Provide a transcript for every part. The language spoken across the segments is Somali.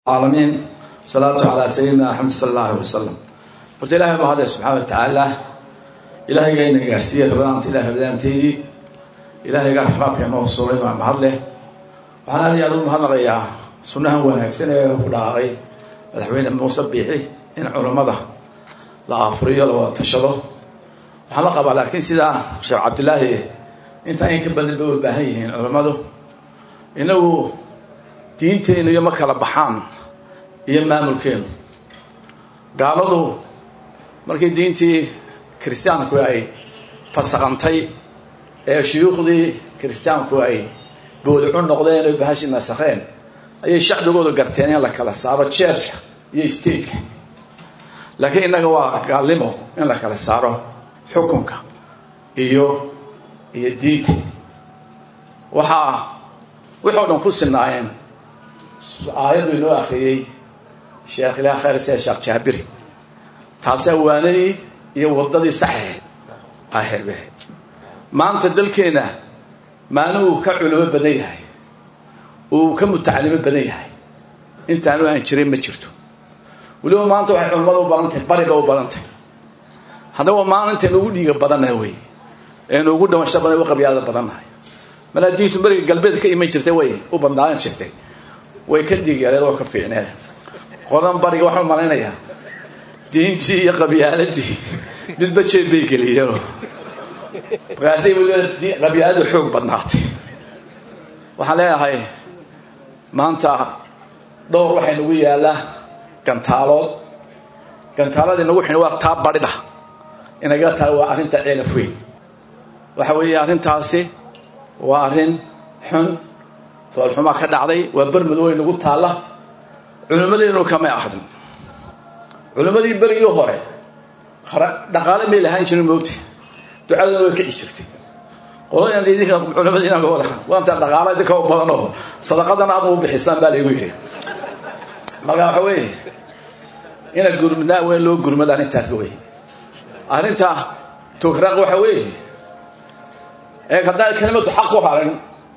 العالمين صلاة على سيدنا محمد صلى الله عليه وسلم horta ilahay baa hadlay subxaana wa tacaala ilaahayga ina gaarsiiya rabadaanta ilahay rabadaanteydii ilaahayga raxmaadka inoo suuray baa mahad leh waxaan aad iyo aad u mahadnaqayaa sunnahan wanaagsan ee ku dhaqaaqay madaxweyne muuse biixi in culammada la afuriyo la wada tashado waxaan la qabaa laakiin sidaa sheekh cabdilaahi intaa in ka badan bay u baahan yihiin culammadu inagu diinteenu iyo ma kala baxaan iyo maamulkeenu gaaladu markii diintii kiristaanku ay fasaqantay ee shuyuukhdii kiristaanku ay boodcu noqdeen oy bahashi nasakheen ayay shacbigooda garteen in la kala saaro jeerka iyo stateka laakiin innaga waa gaalnimo in la kala saaro xukunka iyo iyo diinta waxaa wixoo dhan ku sinaayeen aayaddu inoo akriyey sheekh ilaah khayr sida sheekh jaabiri taasaa waanadii iyo waddadii saxaheed aheebaheed maanta dalkeenna maalin uu ka culimo badan yahay uu ka mutacalimo badan yahay intaanu aan jirin ma jirto weliba maanta waxay culimmada u badan tahay bariba u badan tahay haddaba maalintaen ugu dhiiga badannaha wey eenu ugu dhamasho badan u qabyaada badannahay malaa diintu beriga galbeed ka iman jirtay way u badnaadan jirtay way ka dhiigyareed oo ka fiicneed qodan bariga waxaan malaynayaa diintii iyo qabyaaladii midba jeed bay geliyeenoo markaasay weliba qabyaaladu xoog badnaatay waxaan leeyahay maanta dhowr waxay nagu yaallaa gantaalood gantaaladii nagu xin waa taa barida inaga tahay waa arrinta ceelaf weyn waxa weeye arrintaasi waa arrin xun foolxumaa ka dhacday waa bermadooy nagu taalla culimmadeenu kamay ahdin culimmadii berigii hore dhaqaale may lahaan jirin moogti ducaduna way kici jirtay qoladan idinka culimadii inaga wada waanta dhaqaala idinka u badan oo sadaqadana aad u bixisaan baa laygu yidhi marka waxa weeye ina gurmadaa weyn loo gurmada arrintaas wey arrinta tukraaq waxa weeye ee haddaan kelimadu xaq ku harin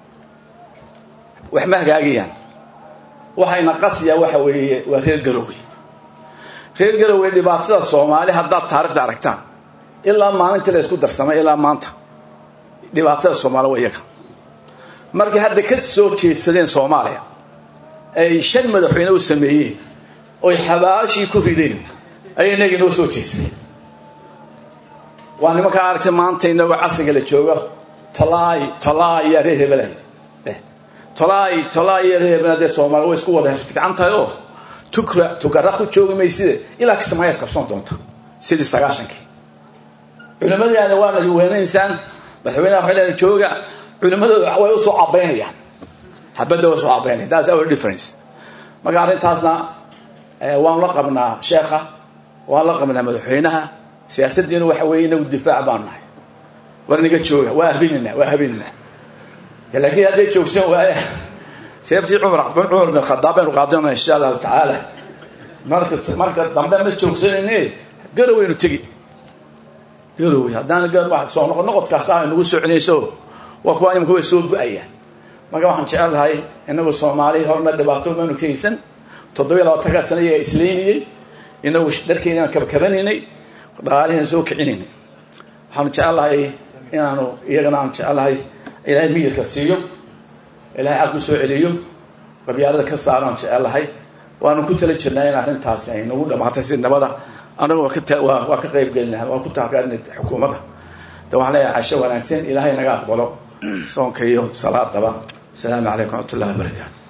wax ma hagaagayaan waxayna qasiyaa waxa weeye waa reer garowey reer garowey dhibaatada soomaali haddaad taarikhda aragtaan ilaa maalintii la isku darsamay ilaa maanta dhibaatada soomaali waa iyaga markay hadda ka soo jeedsadeen soomaaliya ay shan madaxweyne u sameeyeen oy xabaashii ku rideen ayay inagii noo soo jeedsadeen waa nimankaa aragtay maanta inagoo casriga la jooga tolaay tolaay yaa reer hebelay tolaay tolaay iyo reer hebel dee soomaaliya way isku wada gacan tahay oo tukra tukara ku joogi mayside ilaa kismaayo isqabsan doonta sidii sagaashankii culimadiina waana weynaysaan madaxweynaha waxay leedahay jooga culimadooda way usoo cabaynayaan habadda way usoo cabaynayaan that's our difference marka arrintaasna waan la qabnaa sheekha waan la qabnaa madaxweynaha siyaasaddiina waxa weeye inagu difaac baan nahay war naga jooga waa habinina waa habinina laakiin hadday joogsan waaya seeftii cumar cumar bin khadaab baynu qaadana insha allahu tacaala marka marka dambe ma joogsanayne garowaynu tegi garowe haddaan soo noqo noqodkaas ah nagu soo celinayso waa kuwa imika way soo go-ayaan marka waxaan jecelahay inagu soomaali horna dhibaato maanu kaysan toddobiya labaatanka sano iyaga islaynayey inagu dharkeynaan kabakabanaynay dhaqaalihian soo kicinaynay waxaanu jecelahay inaanu iyagana aan jecelahay ilaahay miyirka siiyo ilaahay cad ku soo celiyo qabyaalada ka saaraan jecelahay waanu ku tala jirnaa in arrintaasi ay nagu dhamaatay si nabada anagu waa ka qayb gelina waa ku taageerina xukuumadda de waxaan leeyahay casho wanaagsan ilaahay naga aqbalo soonka iyo salaadaba asalaamu calaykum raxmat ullahi wabarakaatu